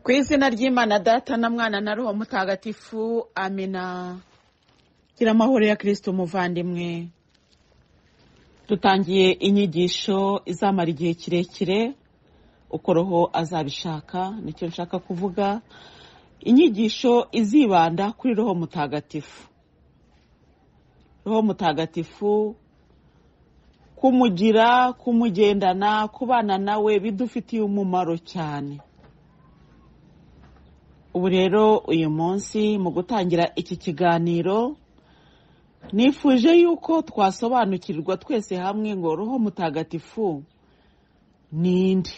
ku izina ry'imana data na mwana na roho mutagatifu amina gira amahoro ya kirisiti umuvandimwe dutangiye inyigisho izamara igihe kirekire uko roho azabishaka nicyo nshaka kuvuga inyigisho izibanda kuri roho mutagatifu roho mutagatifu kumugira kumugendana kubana nawe bidufitiye umumaro cyane ubu rero uyu munsi mu gutangira iki kiganiro nifuje yuko twasobanukirwa twese hamwe ngo roho mutagatifu ni nde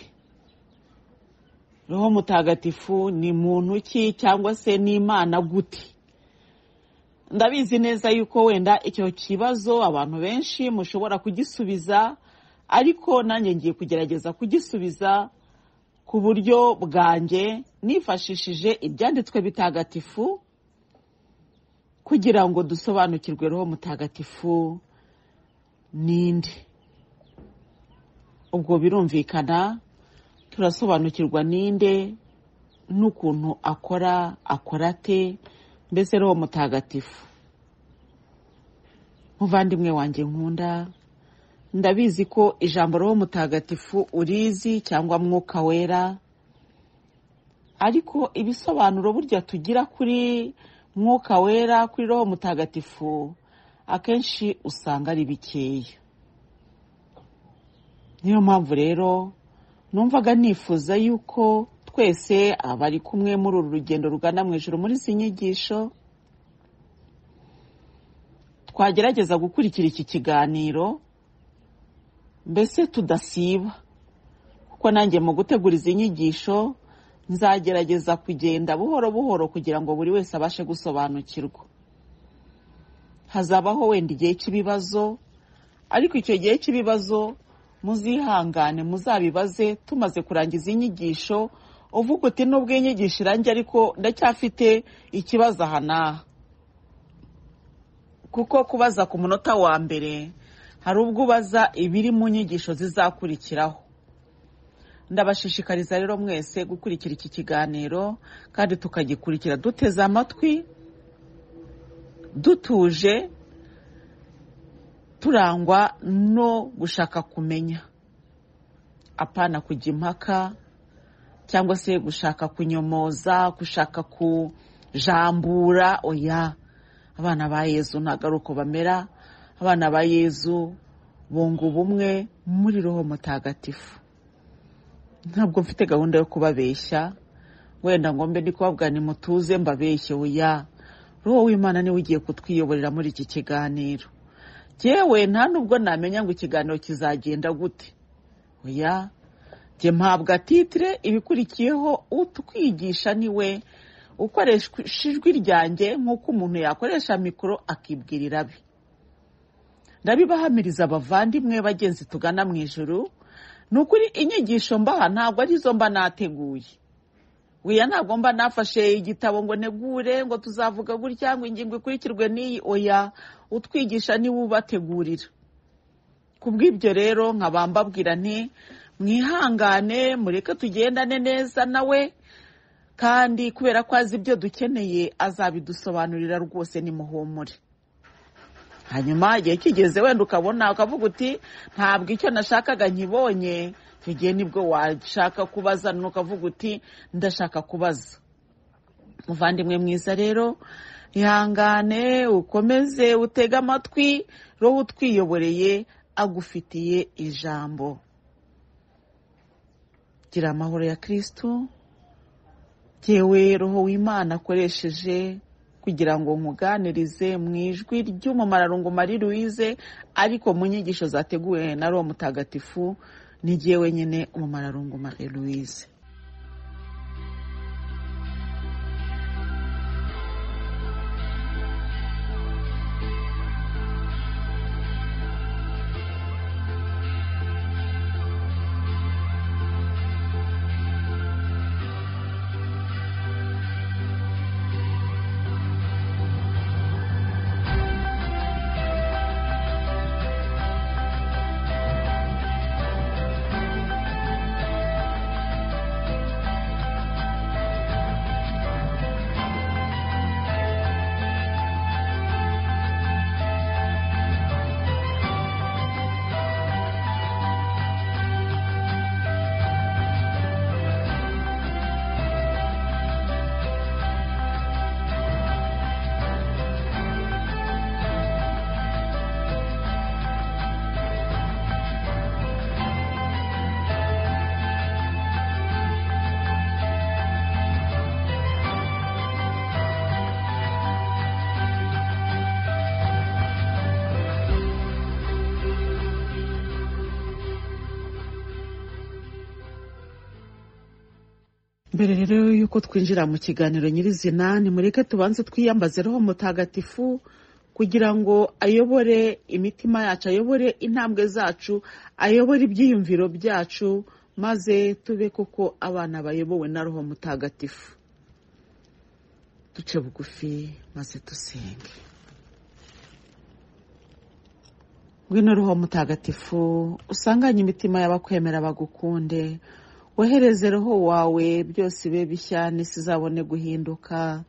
roho mutagatifu ni muntu ki cyangwa se ni imana gute ndabizi neza yuko wenda icyo kibazo abantu benshi mushobora kugisubiza ariko nanjye ngiye kugerageza kugisubiza ku buryo bwanjye nifashishije ibyanditswe bitagatifu kugira ngo dusobanukirwe roho mutagatifu ninde ubwo birumvikana turasobanukirwa ninde n'ukuntu akora akora ate mbese roho mutagatifu muvandimwe wanjye nkunda ndabizi ko ijambo roho mutagatifu urizi cyangwa mwuka wera ariko ibisobanuro burya tugira kuri mwuka wera kuri roho mutagatifu akenshi usanga ari bikeya niyo mpamvu rero numvaga nifuza yuko twese abari kumwe muri uru rugendo rugana mu ijoro muri izi nyigisho twagerageza gukurikira iki kiganiro mbese tudasiba kuko nanjye mu gutegura izi nyigisho nzagerageza kugenda buhoro buhoro kugira ngo buri wese abashe gusobanukirwa hazabaho wenda igihe cy'ibibazo ariko icyo gihe cy'ibibazo muzihangane muzabibaze tumaze kurangiza inyigisho uvuga uti nubwo inyigisho irangiye ariko ndacyafite ikibazo aha n'aha kuko kubaza ku munota wa mbere hari ubwo ubaza ibiri mu nyigisho zizakurikiraho ndabashishikariza rero mwese gukurikira iki kiganiro kandi tukagikurikira duteze amatwi dutuje turangwa no gushaka kumenya apana kujya impaka cyangwa se gushaka kunyomoza gushaka kujambura oya abana ba yezu ntabwo ari uko bamera abana ba yezu bunga ubumwe muri roho mutagatifu ntabwo mfite gahunda yo kubabeshya wenda ngombe ndi kubabwira ni mutuze mbabeshye oya roho w'imana niwe ugiye kutwiyoborera muri iki kiganiro yewe nta nubwo namenya ngo ikiganiro kizagenda gute oya jye mpabwa titire ibikurikiyeho utwigisha niwe ukoresha ijwi ryanjye nk'uko umuntu yakoresha mikoro akibwirira abe ndabibahamiriza abavandimwe bagenzi tugana mu ijoro ni ukuri inyigisho mbaha ntabwo arizo mba nateguye weya ntabwo mba nafashe igitabo ngo negure ngo tuzavuga gutya ngo ingingo ikurikirwe n'iyi oya utwigisha niwe ubategurira ku bw'ibyo rero nkaba mbabwira nti mwihangane mureke tugendane neza nawe kandi kubera ko azi ibyo dukeneye azabidusobanurira rwose ni muhumure hanyuma igihe kigeze wenda ukabona ukavuga uti ntabwo icyo nashakaga nkibonye tugiye nibwo washaka kubaza ukavuga uti ndashaka kubaza muvandimwe mwiza rero ihangane ukomeze utege amatwi roho utwiyoboreye agufitiye ijambo gira amahoro ya kirisitu yewe roho w'imana akoresheje kugira ngo nkuganirize mu ijwi ry'umumararungu Marie Louise ariko mu nyigisho zateguwe na roho mutagatifu n'igihe wenyine umumararungu Marie Louise mbere rero y'uko twinjira mu kiganiro nyirizina nimureke tubanze twiyambaze roho mutagatifu kugira ngo ayobore imitima yacu ayobore intambwe zacu ayobore ibyiyumviro byacu maze tube koko abana bayobowe na roho mutagatifu duce bugufi maze dusenge ngwino roho mutagatifu usanganye imitima y'abakwemera bagukunde wohereze roho wawe byose bibe bishya n'isi izabone guhinduka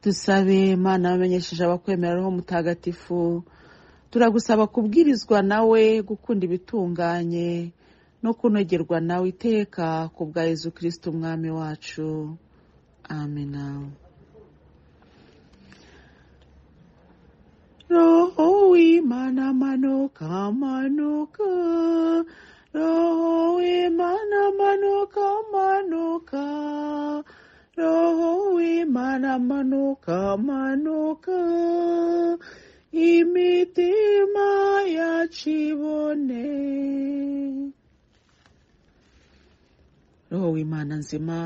dusabe mana bamenyesheje abakwemera roho mutagatifu turagusaba kubwirizwa nawe gukunda ibitunganye no kunogerwa nawe iteka ku bwa Yezu kirisiti umwami wacu amina roho w'imana manuka manuka roho w'imana manuka manuka roho w'imana manuka manuka imitima yacu ibone roho w'imana nzima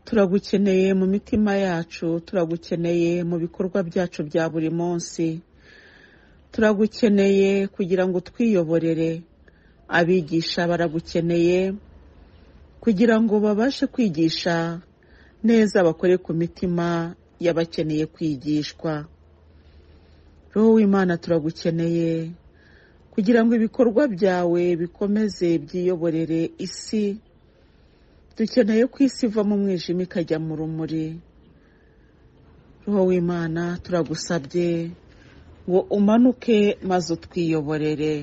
turagukeneye mu mitima yacu turagukeneye mu bikorwa byacu bya buri munsi turagukeneye kugira ngo twiyoborere abigisha baragukeneye kugira ngo babashe kwigisha neza bakore ku mitima y'abakeneye kwigishwa roho w'imana turagukeneye kugira ngo ibikorwa byawe bikomeze byiyoborere isi dukeneye ko isi iva mu mwijima ikajya mu rumuri roho w'imana turagusabye ngo umanuke maze utwiyoborere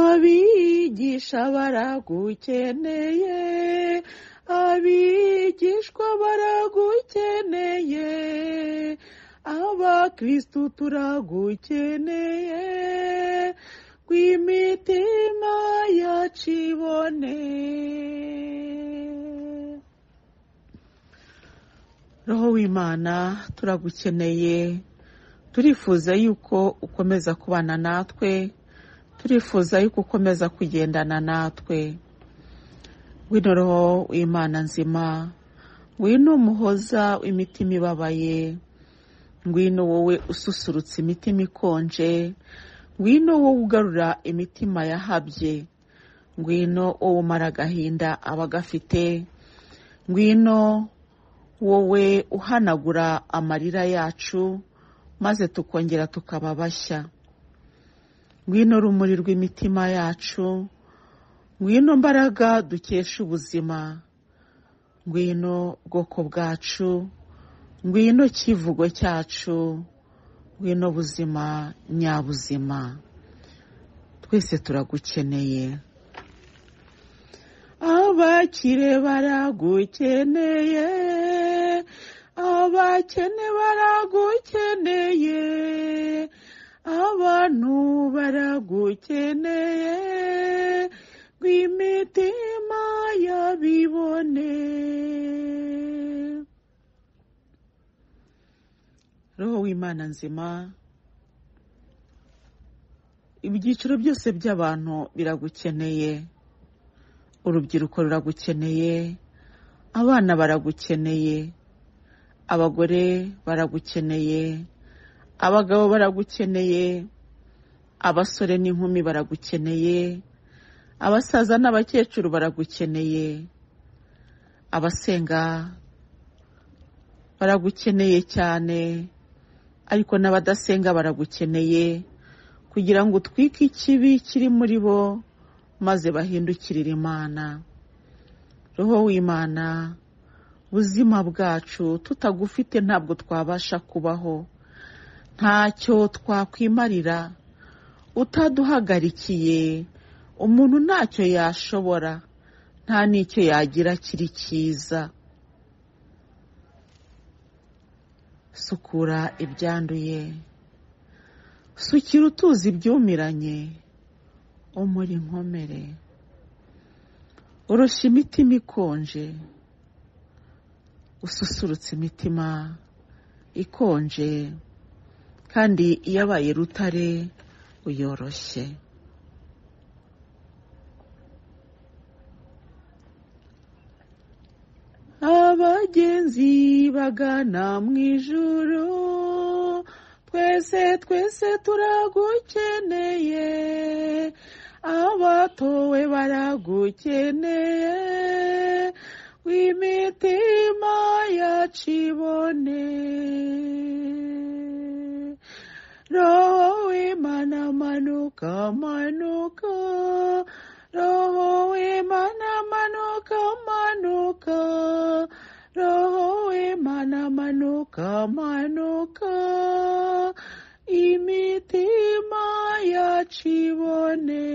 abigisha baragukeneye abigishwa baragukeneye abakirisitu turagukeneye imitima yacu ibone roho w'imana turagukeneye turifuza yuko ukomeza kubana natwe turifuza yuko ukomeza kugendana natwe wino roho w'imana nzima wino umuhoza w'imitima ibabaye ngwino wowe ususurutsa imitima ikonje ngwino wowe ugarura imitima yahabye ngwino wowe umara agahinda aba agafite ngwino wowe uhanagura amarira yacu maze tukongera tukaba bashya ngwino rumuri rw'imitima yacu ngwino mbaraga dukesha ubuzima ngwino bwoko bwacu ngwino kivugo cyacu ngwino buzima nyabuzima twese turagukeneye abakire baragukeneye abakene baragukeneye abantu baragukeneye rw'imitima y'abibone roho w'imana nzima ibyiciro byose by'abantu biragukeneye urubyiruko ruragukeneye abana baragukeneye abagore baragukeneye abagabo baragukeneye abasore n'inkumi baragukeneye abasaza n'abakecuru baragukeneye abasenga baragukeneye cyane ariko n'abadasenga baragukeneye kugira ngo utwike ikibi kiri muri bo maze bahindukirire imana roho w'imana buzima bwacu tutagufite ntabwo twabasha kubaho ntacyo twakwimarira utaduhagarikiye umuntu ntacyo yashobora nta n'icyo yagira kiri cyiza sukura ibyanduye sukira utuzi ibyumiranye umuri inkomere urushya imitima ikonje ususurutse imitima ikonje kandi iyo abaye rutare uyoroshye abagenzi bagana mu ijuru twese twese turagukeneye abatowe baragukeneye w'imitima yacu ibone roho w'imana manuka manuka roho w'imana manuka manuka roho w'imana manuka manuka imitima yacu ibone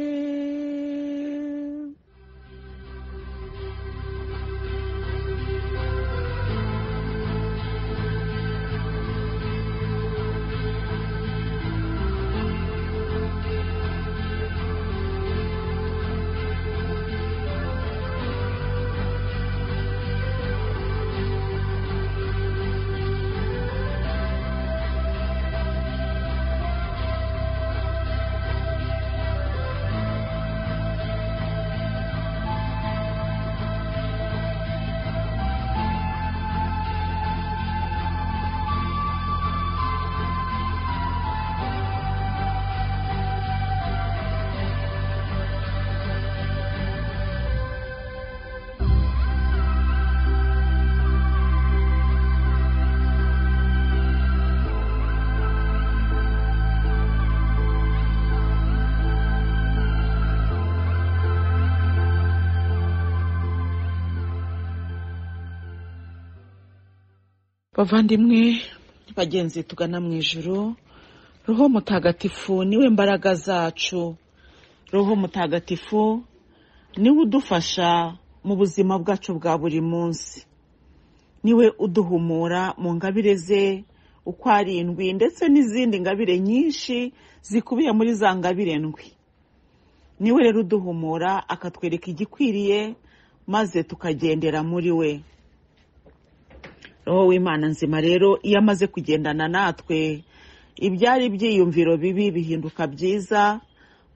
bavandimwe bagenzi tugana mu ijoro roho mutagatifu niwe mbaraga zacu roho mutagatifu niwe udufasha mu buzima bwacu bwa buri munsi niwe uduhumura mu ngabire ze uko ari indwi ndetse n'izindi ngabire nyinshi zikubiye muri za ngabire ndwi niwe rero uduhumura akatwereka igikwiriye maze tukagendera muri we roho w'imana nzima rero iyo amaze kugendana natwe ibyari ibyiyumviro bibi bihinduka byiza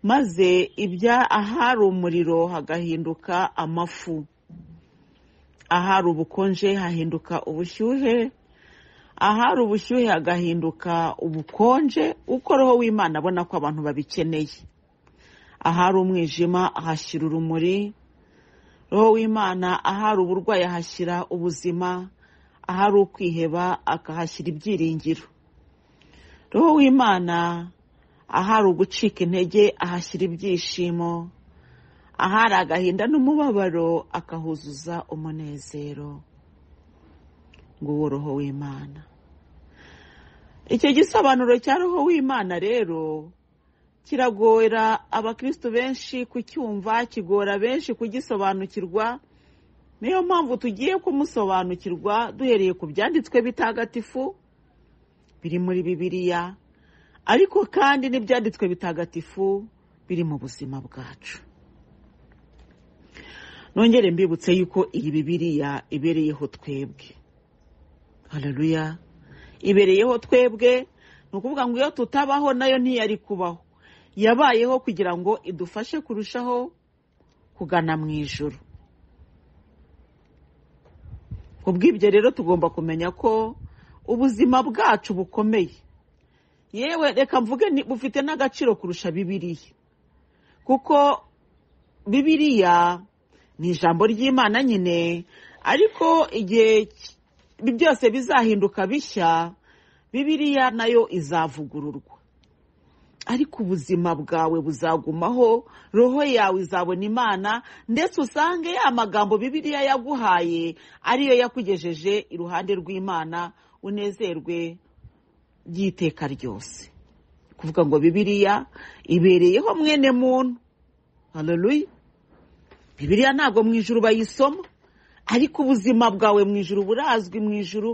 maze ibya ahari umuriro hagahinduka amafu ahari ubukonje hahinduka ubushyuhe ahari ubushyuhe hagahinduka ubukonje uko roho w'imana abona ko abantu babikeneye ahari umwijima ahashyira urumuri roho w'imana ahari uburwayi ahashyira ubuzima ahari ukwiheba akahashyira ibyiringiro roho w'imana ahari ugucika intege ahashyira ibyishimo ahari agahinda n'umubabaro akahuzuza umunezero ngo uwo roho w'imana icyo gisobanuro cya roho w'imana rero kiragora abakristu benshi kucyumva kigora benshi kugisobanukirwa niyo mpamvu tugiye kumusobanukirwa duhereye ku byanditswe bitagatifu biri muri bibiliya ariko kandi n'ibyanditswe bitagatifu biri mu buzima bwacu nongere mbibutse yuko iyi bibiliya ibereyeho twebwe hareruya ibereyeho twebwe ni ukuvuga ngo iyo tutabaho nayo ntiyari kubaho yabayeho kugira ngo idufashe kurushaho kugana mu ijoro kubw'ibyo rero tugomba kumenya ko ubuzima bwacu bukomeye yewe reka mvuge bufite n'agaciro kurusha bibiriya kuko bibiriya ni ijambo ry'imana nyine ariko igihe byose bizahinduka bishya bibiriya nayo izavugururwa ariko ubuzima bwawe buzagumaho roho yawe izabona imana ndetse usange ya magambo bibiriya yaguhaye ariyo yakugejeje iruhande rw'imana unezerwe by'iteka ryose kuvuga ngo bibiriya ibereyeho mwene muntu hareruya bibiriya ntabwo mu ijuru bayisoma ariko ubuzima bwawe mu ijuru burazwi mu ijuru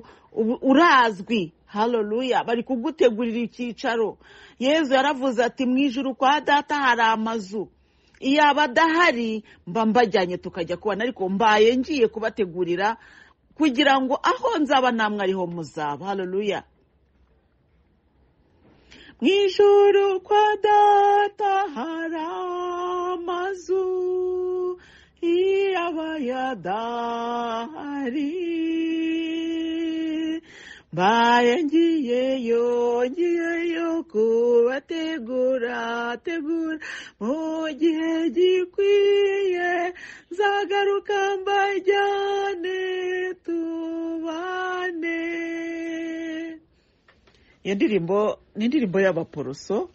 urazwi hareruya bari kugutegurira icyicaro yezu yaravuze ati mu ijoro kwa data hari amazu iyo adahari mba mbajyanye tukajya kubona ariko mbaye ngiye kubategurira kugira ngo aho nzaba namwe ariho muzaba hareruya mu ijoro kwa data hari amazu iyo aba adahari mbaye ngiyeyo ngiyeyo kubategura tegura mu gihe gikwiye nzagaruka mbajyane tubane iyo ndirimbo ni indirimbo y'abaporoso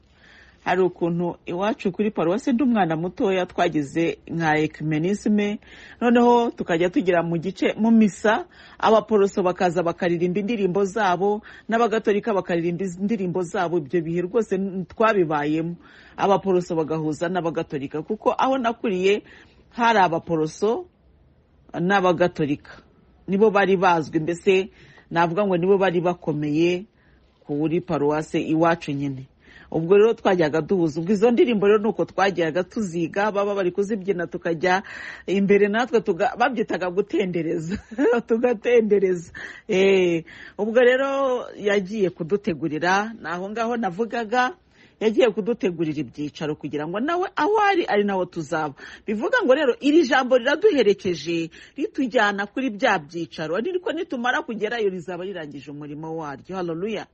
hari ukuntu iwacu kuri paruwasi ndi umwana mutoya twagize nka ekimenisime noneho tukajya tugira mu gice mu misa abaporoso bakaza bakaririmba indirimbo zabo n'abagatolika bakaririmba indirimbo zabo ibyo bihe rwose twabibayemo abaporoso bagahuza n'abagatolika kuko aho nakuriye hari abaporoso n'abagatolika nibo bari bazwi mbese navuga ngo nibo bari bakomeye kuri paruwasi iwacu nyine ubwo rero twajyaga duhuza ubwo izo ndirimbo rero ni uko twajyaga tuziga baba bari kuzibyina tukajya imbere natwe babyitaga gutendereza tugatendereza ubwo rero yagiye kudutegurira ni aho ngaho navugaga yagiye kudutegurira ibyicaro kugira ngo nawe aho ari ari naho tuzaba bivuga ngo rero iri jambo riraduherekeje ritujyana kuri bya byicaro ariko nitumara kugerayo rizaba rirangije umurimo waryo hararuya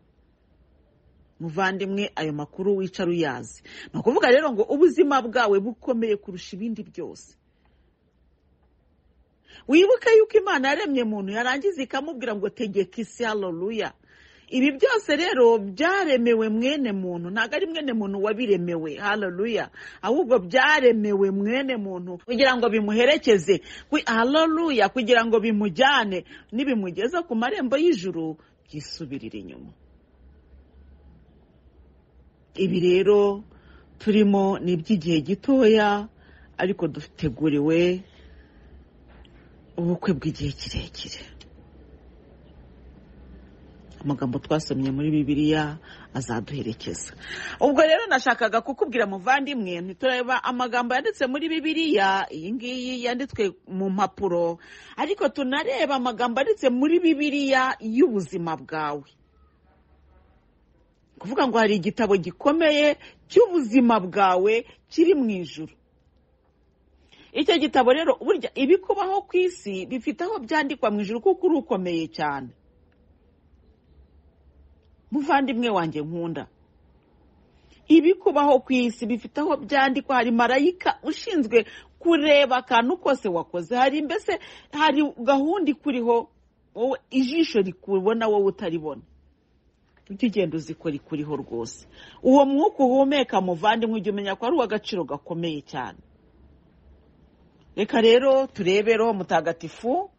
muvandimwe ayo makuru wicara uyazi ni ukuvuga rero ngo ubuzima bwawe bukomeye kurusha ibindi byose wibuke yuko imana yaremye muntu yarangiza ikamubwira ngo tegeka isi hararuya ibi byose rero byaremewe mwene muntu ntabwo ari mwene muntu wabiremewe hararuya ahubwo byaremewe mwene muntu kugira ngo bimuherekeze hararuya kugira ngo bimujyane nibimugeza ku marembo y'ijuru byisubirire inyuma ibi rero turimo ni iby'igihe gitoya ariko duteguriwe ubukwe bw'igihe kirekire amagambo twasomye muri bibiliya azaduherekeza ubwo rero nashakaga kukubwira muvandimwe ntitureba amagambo yanditse muri bibiliya iyi ngiyi yanditswe mu mpapuro ariko tunareba amagambo yanditse muri bibiliya y'ubuzima bwawe kuvuga ngo hari igitabo gikomeye cy'ubuzima bwawe kiri mu ijoro icyo gitabo rero burya ibikubaho ku isi bifite aho byandikwa mu ijoro kuko uri ukomeye cyane muvandimwe wanjye nkunda ibikubaho ku isi bifite aho byandikwa hari marayika ushinzwe kureba akantu kose wakoze hari mbese hari gahunda ikuriho wowe ijisho rikubona wowe utaribona ujye ugenda uzikora ikuriho rwose uwo mwuka uhumeka muvandimwe ujya umenya ko ari uw'agaciro gakomeye cyane reka rero turebe roho mutagatifu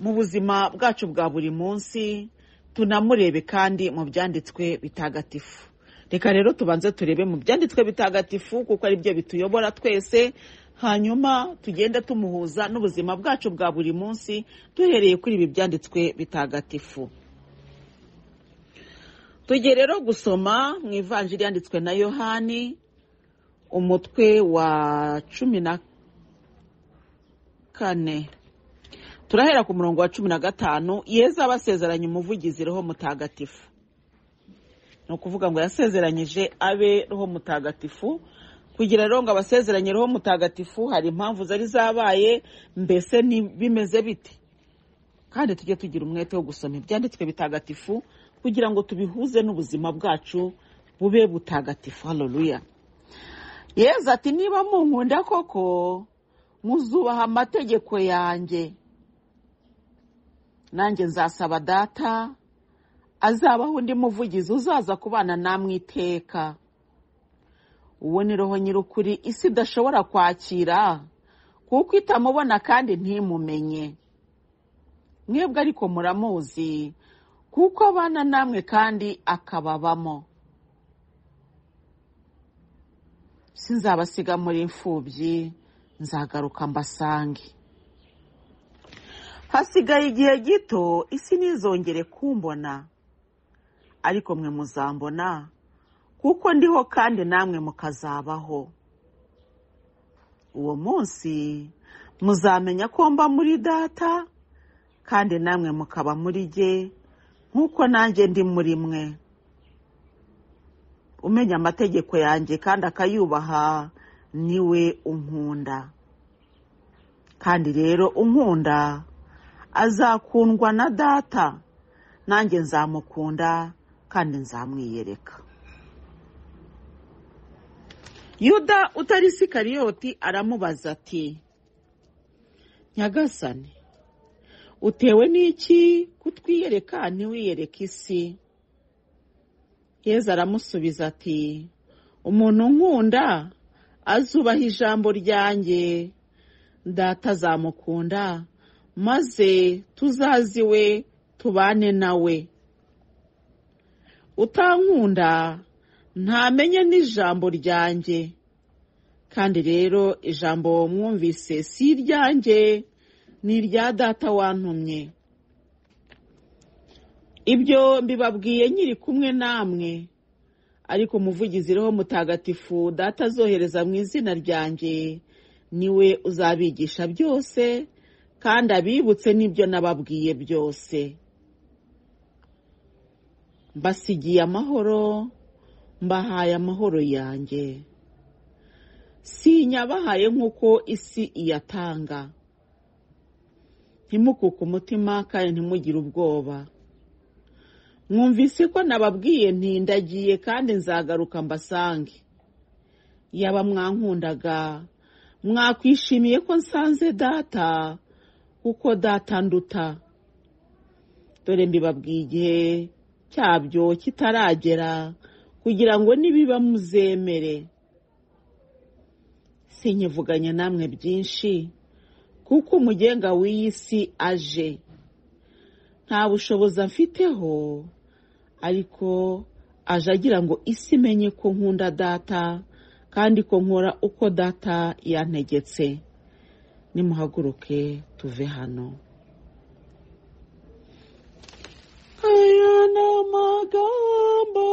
mu buzima bwacu bwa buri munsi tunamurebe kandi mu byanditswe bitagatifu reka rero tubanze turebe mu byanditswe bitagatifu kuko ari byo bituyobora twese hanyuma tugenda tumuhuza n'ubuzima bwacu bwa buri munsi duhereye kuri ibi byanditswe bitagatifu tujye rero gusoma mu ivanjiri yanditswe na yohani umutwe wa cumi na kane turahera ku murongo wa cumi na gatanu yeza abasezeranye umuvugizi roho mutagatifu ni ukuvuga ngo yasezeranyije abe roho mutagatifu kugira rero ngo abasezeranye roho mutagatifu hari impamvu zari zabaye mbese bimeze bite kandi tujye tugira umwete wo gusoma ibyanditswe bitagatifu kugira ngo tubihuze n'ubuzima bwacu bube butagatifu hararuya yezu ati niba munkunda koko muzubaha amategeko yanjye nanjye nzasaba data azabaho undi muvugizi uzaza kubana namwe iteka uwo ni roho nyir'ukuri isi idashobora kwakira kuko itamubona kandi ntimumenye mwebwe ariko muramuzi kuko abana namwe kandi akababamo sinzabasiga muri imfubyi nzagaruka mbasange hasigaye igihe gito isi ntizongere kumbona ariko mwe muzambona kuko ndiho kandi namwe mukazabaho uwo munsi muzamenya ko mba muri data kandi namwe mukaba muri jye nk'uko nanjye ndi muri mwe umenya amategeko yanjye kandi akayubaha niwe unkunda kandi rero unkunda azakundwa na data nanjye nzamukunda kandi nzamwiyereka yuda utari sikariyoti aramubaza ati nyagasane utewe n'iki kutwiyereka ntiwiyereke isi yezu aramusubiza ati umuntu nkunda azubaha ijambo ryanjye data azamukunda maze tuzaziwe tubane nawe utankunda ntamenye n'ijambo ryanjye kandi rero ijambo mwumvise si iryanjye ni irya data wantumye ibyo mbibabwiye nkiri kumwe namwe ariko umuvugizi roho mutagatifu data azohereza mu izina ryanjye niwe uzabigisha byose kandi abibutse n'ibyo nababwiye byose mbasigiye amahoro mbahaye amahoro yanjye sinyabahaye nk'uko isi iyatanga ntimukuke umutima kandi ntimugire ubwoba mwumvise ko nababwiye ntindagiye kandi nzagaruka mbasange yaba mwankundaga mwakwishimiye ko nsanze data kuko data nduta dore mbibabwiye igihe cyabyo kitaragera kugira ngo nibiba muzemere sinyivuganye namwe byinshi kuko umugenga w'iyi si aje nta bushobozi afiteho ariko aje agira ngo isi imenye ko nkunda data kandi ko nkora uko data yantegetse nimuhaguruke tuve hano aya ni amagambo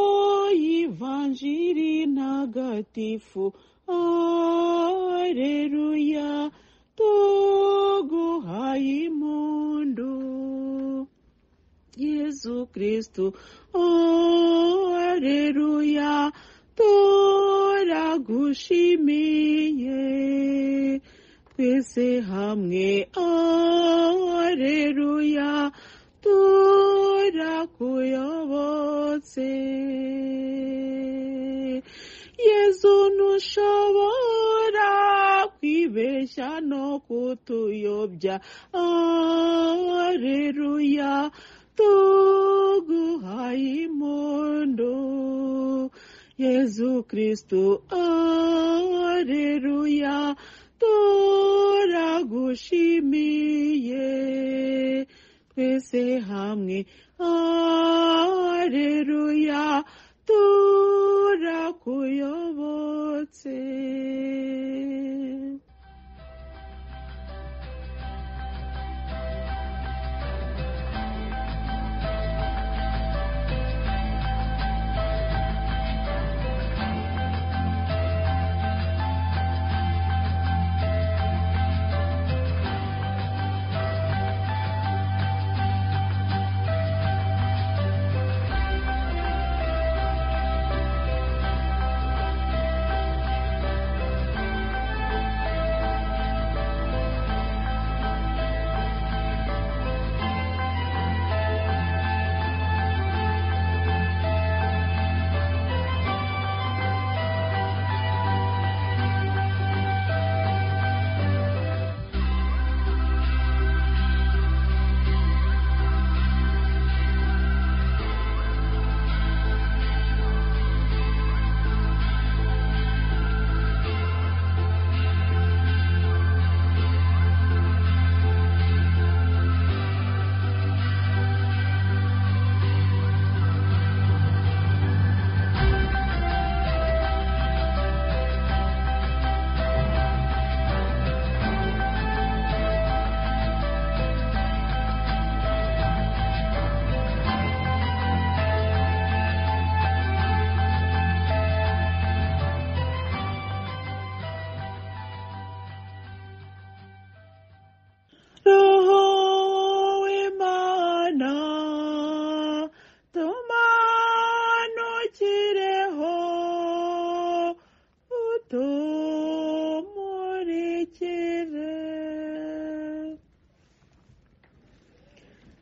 y'ivanjiri ntagatifu areruya tuguhaye impundu yezu kristu areruya turagushimiye twese hamwe areruya turakuyobotse yezu ntushobora kwibeshya no kutuyobya areruya tuguhaye impundu yezu kristu areruya turagushimiye twese hamwe areruya turakuyobotse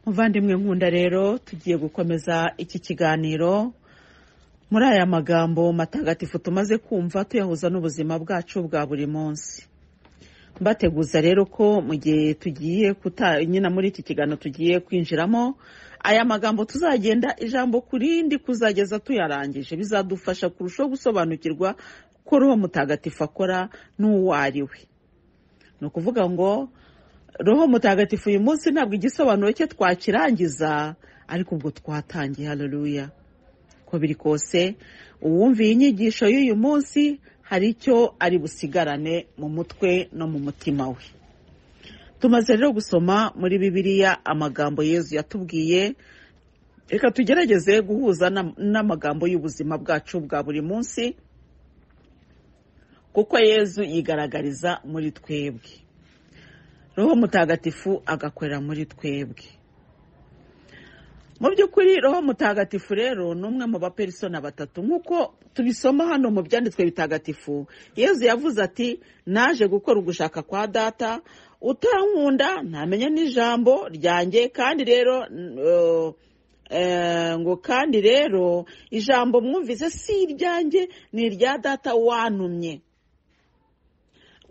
muvandimwe nkunda rero tugiye gukomeza iki kiganiro muri aya magambo matagatifu tumaze kumva tuyahuza n'ubuzima bwacu bwa buri munsi mbateguza rero ko mu gihe tugiye kuta nyine muri iki kiganiro tugiye kwinjiramo aya magambo tuzagenda ijambo ku rindi kuzageza tuyarangije bizadufasha kurushaho gusobanukirwa ko roho mutagatifu akora n'uwo ari we ni ukuvuga ngo roho mutagatifu uyu munsi ntabwo igisobanuro cye twakirangiza ariko ubwo twatangiye hareruya uko biri kose uwumviye inyigisho y'uyu munsi hari icyo ari busigarane mu mutwe no mu mutima we tumaze rero gusoma muri bibiliya amagambo yezu yatubwiye reka tugerageze guhuza n'amagambo y'ubuzima bwacu bwa buri munsi kuko yezu yigaragariza muri twebwe roho mutagatifu agakorera muri twebwe mu by'ukuri roho mutagatifu rero ni umwe mu baperisona batatu nk'uko tubisoma hano mu byanditswe bitagatifu yezu yavuze ati naje gukora ugushaka kwa data utankunda ntamenya n'ijambo ryanjye kandi rero ngo kandi rero ijambo mwumvise si iryanjye ni irya data wantumye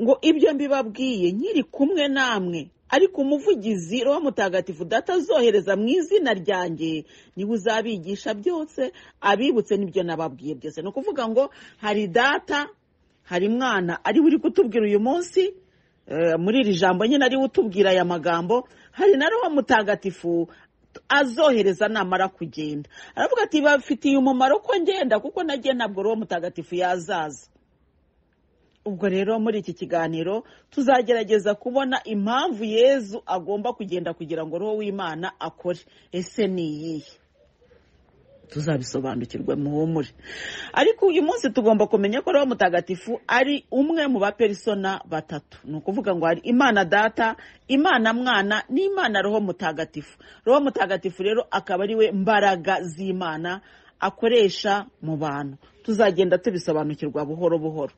ngo ibyo mbibabwiye nkiri kumwe namwe ariko umuvugizi roho mutagatifu data azohereza mu izina ryanjye niwe uzabigisha byose abibutse n'ibyo nababwiye byose ni ukuvuga ngo hari data hari mwana ariwe uri kutubwira uyu munsi muri iri jambo nyine ariwe utubwira aya magambo hari na roho mutagatifu azohereza namara kugenda aravuga ati bafitiye umumaro ko ngenda kuko nagiye ntabwo roho mutagatifu yazaza ubwo rero muri iki kiganiro tuzagerageza kubona impamvu yezu agomba kugenda kugira ngo roho w'imana akore ese ni iyihe tuzabisobanukirwe muhumure ariko uyu munsi tugomba kumenya ko roho mutagatifu ari umwe mu baperisona batatu ni ukuvuga ngo hari imana data imana mwana n'imana roho mutagatifu roho mutagatifu rero akaba ari we mbaraga z'imana akoresha mu bantu tuzagenda tubisobanukirwa buhoro buhoro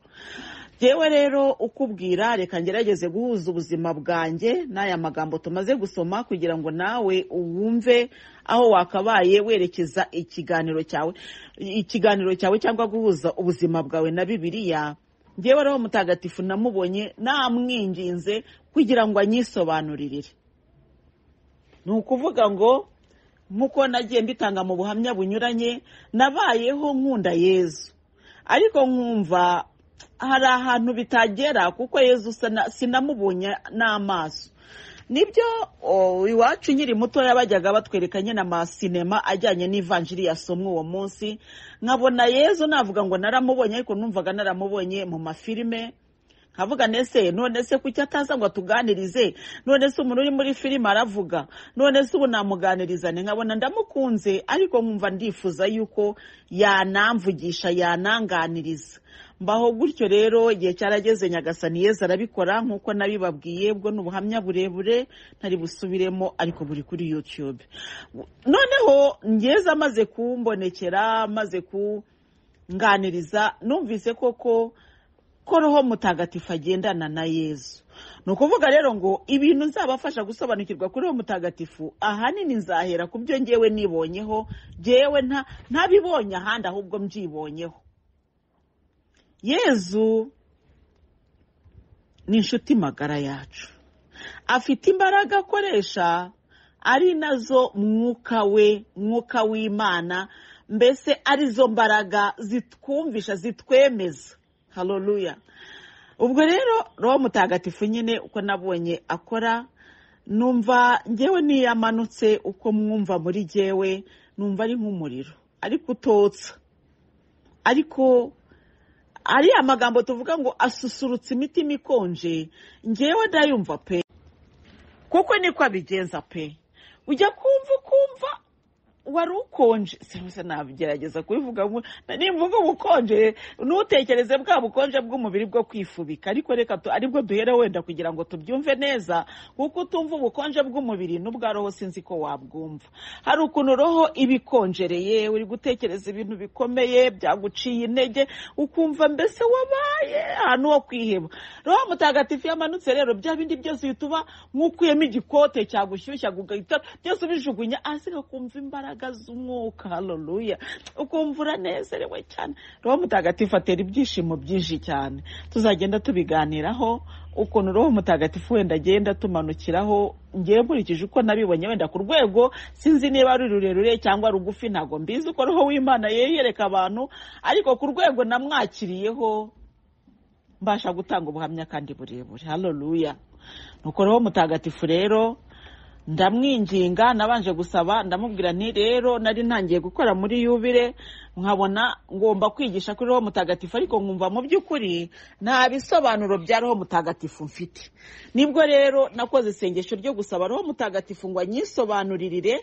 yewe rero ukubwira reka ngerageze guhuza ubuzima bwanjye n'aya magambo tumaze gusoma kugira ngo nawe wumve aho wakabaye werekeza ikiganiro cyawe ikiganiro cyawe cyangwa guhuza ubuzima bwawe na bibiliya ngewe rero mutagatifu namubonye namwinginze kugira ngo anyisobanurire ni ukuvuga ngo nk'uko nagiye mbitanga mu buhamya bunyuranye nabayeho nkunda yezu ariko nkumva hari ahantu bitagera kuko yezu sinamubonye n'amaso nibyo iwacu nkiri mutoya bajyaga batwereka nyine amasinema ajyanye n'ivanjiri yasomwe uwo munsi nkabona yezu navuga ngo naramubonye ariko numvaga naramubonye mu mafilime nkavuga nese none se kuki ataza ngo atuganirize none se umuntu uri muri filime aravuga none se ubu namuganirizane nkabona ndamukunze ariko nkumva ndifuza yuko yanamvugisha yananganiriza mbaho gutyo rero igihe cyarageze nyagasani yeza arabikora nk'uko nabibabwiye ubwo ni ubuhamya burebure ntari busubiremo ariko buri kuri yutube noneho ngeza amaze kumbonekera amaze kunganiriza numvise koko ko roho mutagatifu agendana na yezu ni ukuvuga rero ngo ibintu nzabafasha gusobanukirwa kuri roho mutagatifu ahanini nzahera ku byo ngewe nibonyeho ngewe ntabibonye ahandi ahubwo mbyibonyeho yezu ni inshuti magara yacu afite imbaraga akoresha ari nazo mwuka we mwuka w'imana mbese arizo mbaraga zitwumvisha zitwemeza haroruya ubwo rero roho mutagatifu nyine uko nabonye akora numva ngewe niyamanutse uko mwumva muri ngewe numva ari nk'umuriro ariko utotsa ariko ari amagambo tuvuga ngo asusurutsa imitima ikonje ngewe ndayumva pe kuko niko abigenza pe ujya kumva ukumva wari ukonje se nagerageza kubivuga ngo nimvuga ubukonje ntutekereze bwa bukonje bw'umubiri bwo kwifubika ariko reka tu- aribwo duhere wenda kugira ngo tubyumve neza kuko utumva ubukonje bw'umubiri n'ubwa roho sinzi ko wabwumva hari ukuntu roho ibikonjereye uri gutekereza ibintu bikomeye byaguciye intege ukumva mbese wabaye ahantu ho kwiheba roho mutagatifu yamanutse rero bya bindi byose uhita uba nk'ukuyemo igikote cyagushyushya ugahita byose ubijugunya hasi ukumva imbaraga z'umwuka haleluya ukumva uranezerewe cyane roho mutagatifu atera ibyishimo byinshi cyane tuzagenda tubiganiraho ukuntu roho mutagatifu wenda agenda tumanukiraho ngewe nkurikije uko nabibonye wenda ku rwego sinzi niba ari rurerure cyangwa rugufi ntabwo mbizi uko roho w'imana yereka abantu ariko ku rwego namwakiriyeho mbasha gutanga ubuhamya kandi burebure haleluya nuko roho mutagatifu rero ndamwinginga nabanje gusaba ndamubwira nti rero nari ntangiye gukora muri yubire nkabona ngomba kwigisha kuri roho mutagatifu ariko nkumva mu by'ukuri nta bisobanuro bya roho mutagatifu mfite nibwo rero nakoze isengesho ryo gusaba roho mutagatifu ngo anyisobanuririre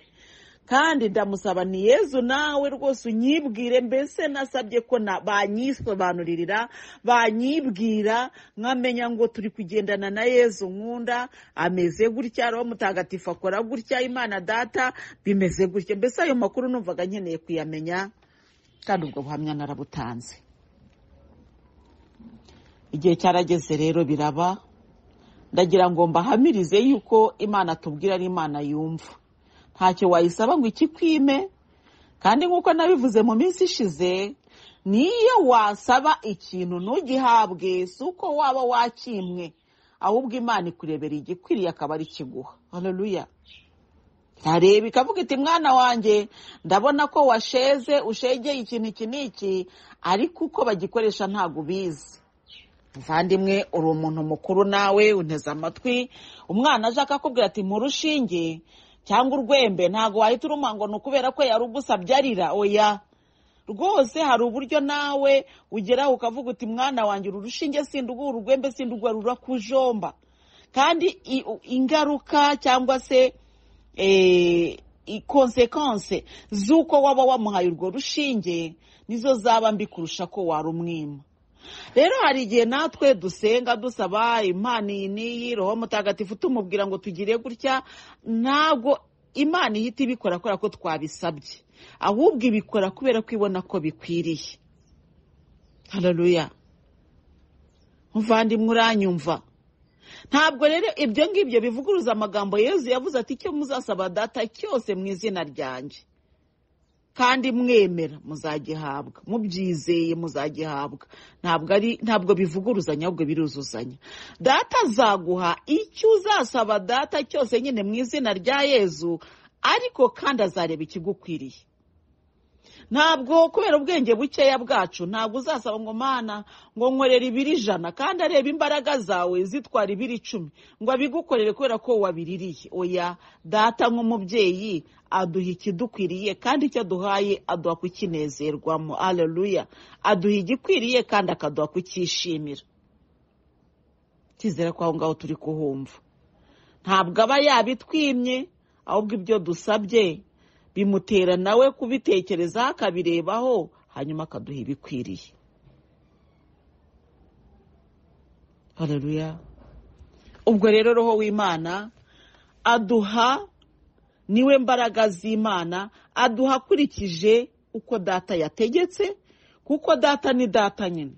kandi ndamusaba ni yezu nawe rwose unyibwire mbese nasabye ko na- banyisobanuririra banyibwira nkamenya ngo turi kugendana na yezu nkunda ameze gutya roho mutagatifu akora gutya imana data bimeze gutya mbese ayo makuru numvaga nkeneye kuyamenya kandi ubwo buhamya narabutanze igihe cyarageze rero biraba ndagira ngo mbahamirize yuko imana tubwira ari imana yumva ntacyo wayisaba ngo ikikwime kandi nk'uko nabivuze mu minsi ishize niyo wasaba ikintu ntugihabwe si uko waba wakimwe ahubwo imana ikurebera igikwiriye akaba ari kiguha haleluya areba ikavuga iti mwana wanjye ndabona ko washeze ushegeye ikintu iki n'iki ariko uko bagikoresha ntabwo ubizi muvandimwe uri umuntu mukuru nawe unteze amatwi umwana aje akakubwira ati mu rushinge cyangwa urwembe ntabwo wahita uruma ngo ni ukubera ko yari ugusabye arira oya rwose hari uburyo nawe ugeraho ukavuga uti mwana wanjye uru rushinge sinduguha urwembe sinduguha rurakujomba kandi i- u- ingaruka cyangwa se eh, i- konsekanse z'uko waba wamuhaye urwo rushinge nizo zaba mbi kurusha ko warumwima rero hari igihe natwe dusenga dusaba imana iyi n'iyi roho mutagatifu tumubwira ngo tugire gutya ntabwo imana ihita ibikora kubera ko twabisabye ahubwo ibikora kubera ko ibona ko bikwiriye hararuya muvandimwe uranyumva ntabwo rero ibyo ngibyo bivuguruza amagambo yezu yavuze ati icyo muzasaba data cyose mu izina ryanjye kandi mwemera muzagihabwa mubyizeye muzagihabwa ntabwo ari ntabwo bivuguruzanya ahubwo biruzuzanya data azaguha icyo uzasaba data cyose nyine mu izina rya yezu ariko kandi azareba ikigukwiriye ntabwo kubera ubwenge bukeya bwacu ntabwo uzasaba ngo mana ngo nkorere ibiri ijana kandi areba imbaraga zawe zitwara ibiri icumi ngo abigukorere kubera ko wabiririye oya data nk'umubyeyi aduha ikidukwiriye kandi icyo aduhaye aduha kukinezerwamo aleluya aduha igikwiriye kandi akaduha kucyishimira kizera ko aho ngaho turi kuhumva ntabwo aba yabitwimye ahubwo ibyo dusabye bimutera nawe kubitekerezaho akabirebaho hanyuma akaduha ibikwiriye haleluya ubwo rero roho w'imana aduha niwe mbaraga z'imana aduha akurikije uko data yategetse kuko data ni data nyine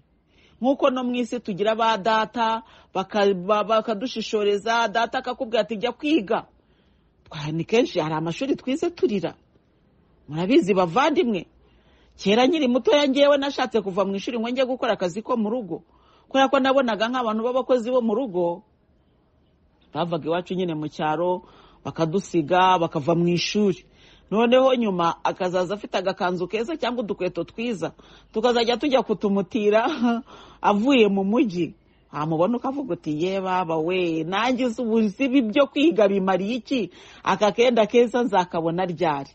nk'uko no mu isi tugira ba data baka- ba- bakadushishoreza data akakubwira ati jya kwiga Twa- ni kenshi hari amashuri twize turira murabizi bavandimwe kera nkiri mutoya ngewe nashatse kuva mu ishuri ngo njye gukora akazi ko mu rugo kubera ko nabonaga nk'abantu b'abakozi bo mu rugo bavaga iwacu nyine mu cyaro bakadusiga bakava mu ishuri noneho nyuma akazaza afite agakanzu keza cyangwa udukweto twiza tukazajya tujya kutumutira avuye mu mujyi wamubona ukavuga uti ye baba we nanjye uzi ubuzibi byo kwiga bimariye iki aka kenda keza nzakabona ryari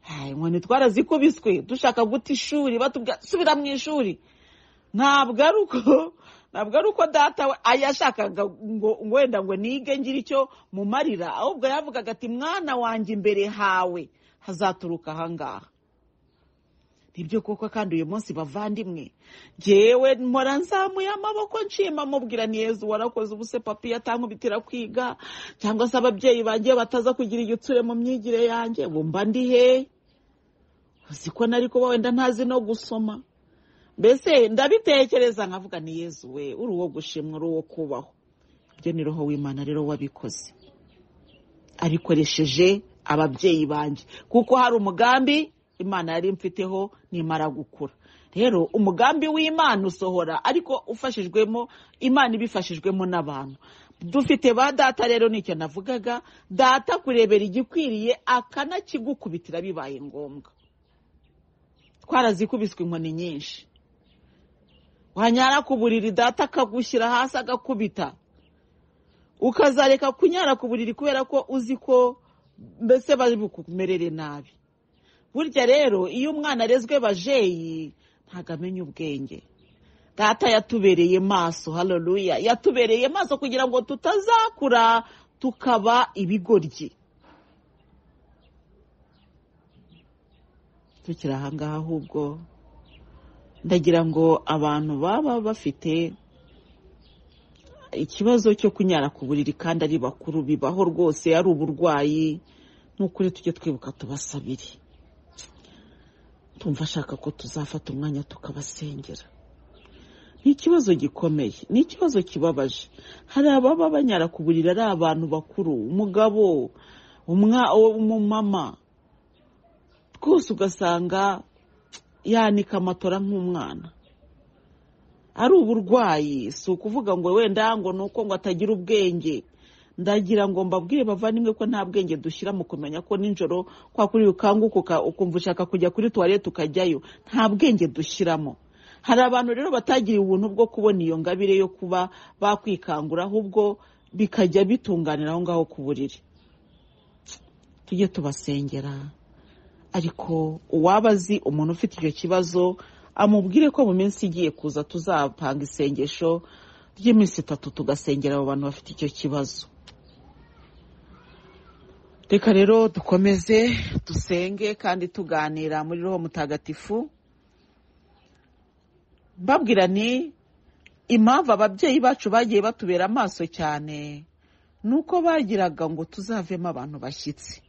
Hai, inkoni twarazikubiswe dushaka guta ishuri batubwira subira mu ishuri ntabwo ari uko ntabwo ari uko data we yashakaga ngo ngo wenda ngo nige ngira icyo mumarira ahubwo yavugaga ati mwana wanjye imbere hawe hazaturuka ahangaha nibyo koko kandi uyu munsi bavandimwe ngewe mpora nzamuye amaboko nshima mubwira ni yezu warakoze ubuse papi atankubitira kwiga cyangwa se ababyeyi banjye bataza kugira igitsure mu myigire yanjye bumva ndi hehe uzi ko nari kuba wenda ntazi no gusoma mbese ndabitekereza nkavuga ni yezu we uri uwo gushimwa uri uwo kubaho ibyo ni roho w'imana rero wabikoze abikoresheje ababyeyi banjye kuko hari umugambi imana yari imfiteho nimara gukura rero umugambi w'imana usohora ariko ufashijwemo imana ibifashijwemo n'abantu dufite ba data rero nicyo navugaga data kurebera igikwiriye akanakigukubitira bibaye ngombwa twarazikubiswe inkoni nyinshi wanyara ku buriri data akagushyira hasi agakubita ukazareka kunyara ku buriri kubera ko uzi ko mbese bari bukumerere nabi burya rero iyo umwana arezwe bajeyi ntabwo amenya ubwenge data yatubereye maso hararuya yatubereye maso kugira ngo tutazakura tukaba ibigoryi tukiri ahangaha ahubwo ndagira ngo abantu baba bafite ikibazo cyo kunyara ku buriri kandi ari bakuru bibaho rwose ari uburwayi n'ukuri tujye twibuka tubasabire tumva ashaka ko tuzafata umwanya tukabasengera ni ikibazo gikomeye ni ikibazo kibabaje hari ababa banyara ku buriri ari abantu bakuru umugabo umumama rwose ugasanga yanika amatora nk'umwana ari uburwayi si ukuvuga ngo wenda ngo ni uko ngo atagira ubwenge ndagira ngo mbabwire bavandimwe ko nta bwenge dushyira mu kumenya ko nijoro kwa kuri ukanguka ukumva ushaka kujya kuri tuwarete ukajyayo nta bwenge dushyiramo hari abantu rero batagiriye ubuntu bwo kubona iyo ngabire yo kuba bakwikangura ahubwo bikajya bitunganira aho ngaho ku buriri tujye tubasengera ariko uwaba azi umuntu ufite icyo kibazo amubwire ko mu minsi igiye kuza tuzapanga isengesho ry'iminsi itatu tugasengera abo bantu bafite icyo kibazo reka rero dukomeze dusenge kandi tuganira muri roho mutagatifu mbabwira ni impamvu ababyeyi bacu bagiye batubera amaso cyane ni uko bagiraga ngo tuzavemo abantu bashyitsi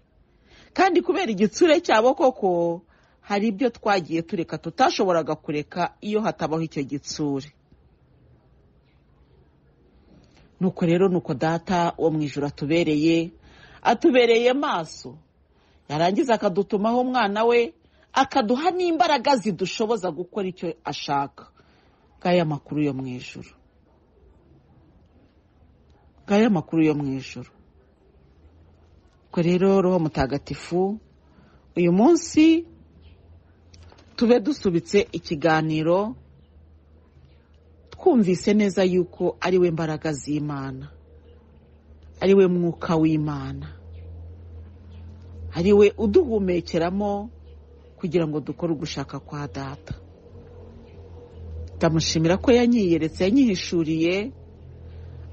kandi kubera igitsure cyabo koko hari ibyo twagiye tureka tutashoboraga kureka iyo hatabaho icyo gitsure nuko rero nuko data wo mu ijoro atubereye atubereye maso yarangiza akadutumaho umwana we akaduha n'imbaraga zidushoboza gukora icyo ashaka bw'aya makuru yo mu ijoro bw'aya makuru yo mu ijoro ubwo rero roho mutagatifu uyu munsi tube dusubitse ikiganiro twumvise neza yuko ari we mbaraga z'imana ari we mwuka w'imana ari we uduhumekeramo kugira ngo dukore ugushaka kwa data ndamushimira ko yanyiyeretse yanyihishuriye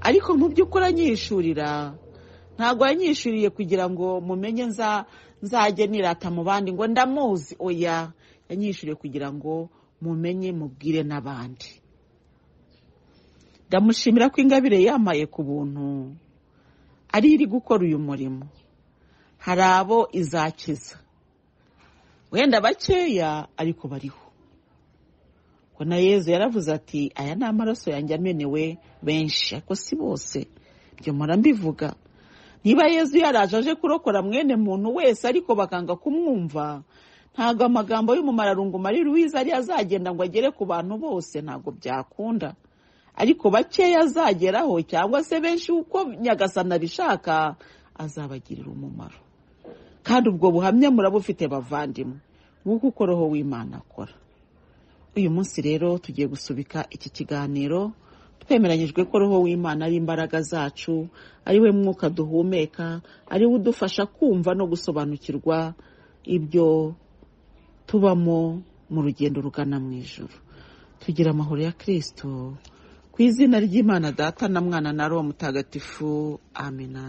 ariko mu by'ukuri anyihishurira ntabwo yanyihishuriye kugira ngo mumenye nzajye nirata mu bandi ngo ndamuzi oya yanyihishuriye kugira ngo mumenye mubwire n'abandi ndamushimira ko ingabire yamaye ku buntu ari iri gukora uyu murimo hari abo izakiza wenda bakeya ariko bariho ngo na yezu yaravuze ati aya ni amaraso yanjye amenewe benshi ariko si bose ibyo mpora mbivuga niba yezu yaraje aje kurokora mwene muntu wese ariko bakanga kumwumva ntabwo amagambo y'umumararungu mari ruwiza ariyo azagenda ngo agere ku bantu bose ntabwo byakunda ariko bakeya azageraho cyangwa se benshi uko nyagasana abishaka azabagirira umumaro kandi ubwo buhamya murabufite bavandimwe nk'uko uko roho w'imana akora uyu munsi rero tugiye gusubika iki kiganiro twemeranyijwe ko roho w'imana ari imbaraga zacu ari we mwuka duhumeka ari we udufasha kumva no gusobanukirwa ibyo tubamo mu rugendo rugana mu ijoro tugira amahoro ya kirisito ku izina ry'imana data na mwana na roho mutagatifu amena